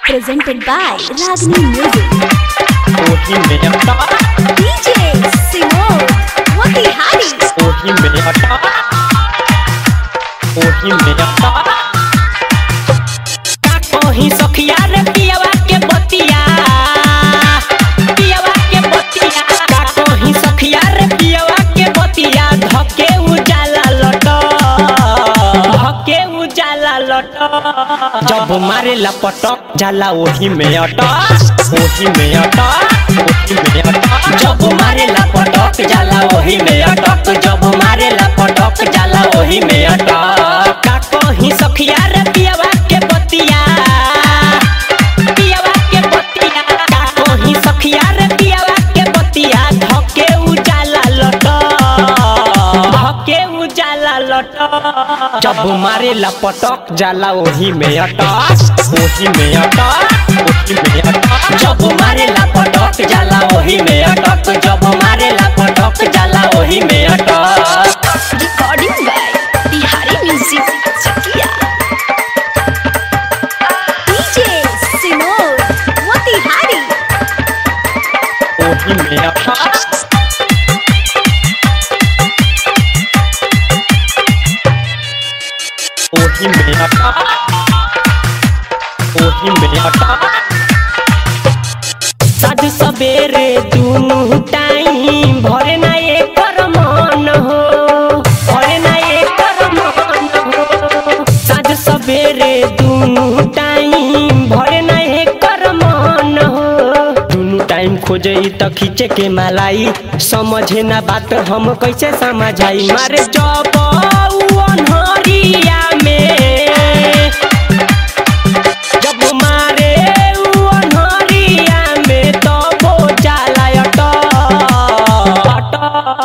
presented by Ragini Music. ओही में अटा DJ Simone Watihari. ओही में अटा ओही में अटा का कहीं सखिया रे पियवा के बतिया पियवा के बतिया का कहीं सखिया रे पियवा के बतिया धके उजाला लट धके उजाला लट जब मारे लपटक जाला ओही में अटा ओही में अटा ओही में अटा जब मारे लपटक जाला ओही में अटक जब मारे लपटक जाला ओही में अटक का कहीं सखिया रे पियवा के बतिया पियवा के बतिया का कहीं सखिया रे पियवा के बतिया धके उजाला लट धके उजाला लट जब मारे लपटक जाला ओही में अटक ओही में अटक ओही में अटक जब मारे लपटक जाला ओही में अटक जब मारे लपटक जाला ओही में अटक Recording by Bihari Music Chakia. DJ Simone Watihari. ओही में अटक ओही में अटक ओही में अटक साध सबेरे दुनु टाइम भरे ना एकर मन हो भरे ना एकर मन हो साध सबेरे दुनु टाइम भरे ना एकर मन हो दुनु टाइम खोजे त खींचे के मलाई समझे ना बात हम कैसे समझाई मारे जब उ अनहरिया में जब मारे उ अनहरिया में तब जाला अटक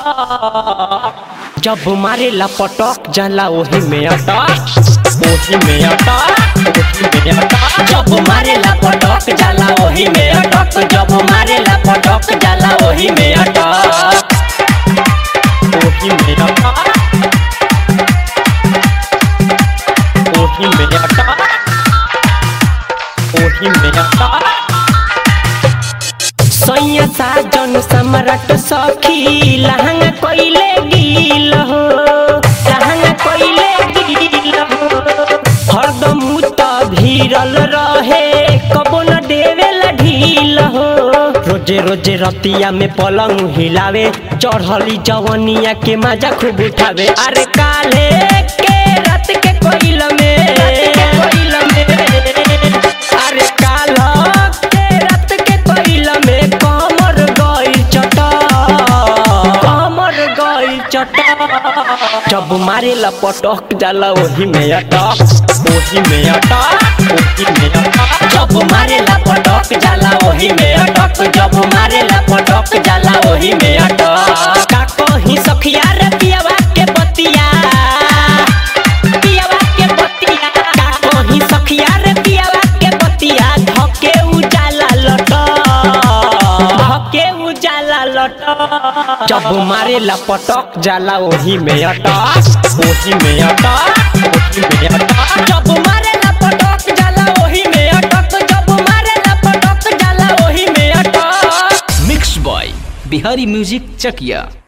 जब मारे लपटक जाला ओही में अटक ओही में अटक ओही में अटक जब मारे लपटक जाला ओही में अटक जब मारे लपटक जाला ओही में अटक ओही में अटक ओही में अटक ओही में अटक सैया साजन सम्राट सखी लहंगा कोइले गील हो लहंगा कोइले गील हो हरदम त भीरल रहे कबो न देवेला ढील हो रोजे रोजे रतिया में पलंग हिलावे चढ़ली जवनिया के मजा खूब उठावे अरे काले के रात के कोइल में कोइल में अरे काल के रात के कोइल में कमर गई चटा कमर गई चटा जब मारे लपटक जाला ओही में अटक ओही में अटक ओही में अटक जब मारे लपटक जाला ओही में अटक जब मारे लपटक जाला ओही में अटक का कहीं सखिया रे पियवा के बतिया पियवा के बतिया का कहीं सखिया रे पियवा के बतिया धके उजाला लट धके उजाला लट जब मारे लपटक जाला ओही में अटक ओही में अटक ओही में अटक जब मारे लपटक जाला ओही में अटक जब मारे लपटक जाला ओही में अटक मिक्स बॉय बिहारी म्यूजिक चकिया